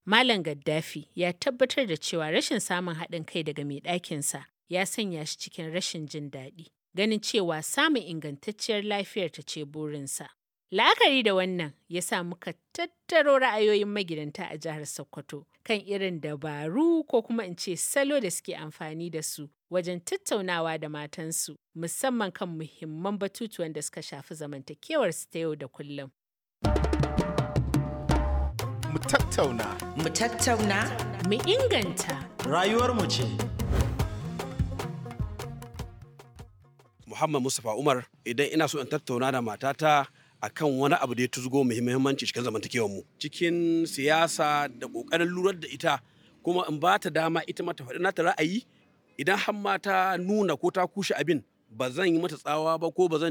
Malam Gaddafi ya tabbatar da cewa rashin samun haɗin kai daga mai ɗakinsa ya sanya shi cikin rashin jin daɗi, ganin cewa samun ingantacciyar lafiyar ta ce burinsa. La'akari da wannan ya sa muka tattaro ra'ayoyin magidanta a jihar Sokoto kan irin dabaru ko kuma in ce salo da suke amfani da su wajen tattaunawa da matansu musamman kan muhimman batutuwan da suka shafi zamantakewarsu ta yau da kullum. Mu tattauna. Mu tattauna. Mu inganta. Rayuwarmu ce. Muhammad Mustapha Umar idan ina so in tattauna da matata akan wani abu da ya tuzgo muhimmanci cikin zamantakewar mu cikin siyasa da kokarin lurar da ita kuma in ba ta dama ita mata faɗi nata ra'ayi idan har ma ta nuna ko ta kushe abin ba zan yi mata tsawa ba ko ba zan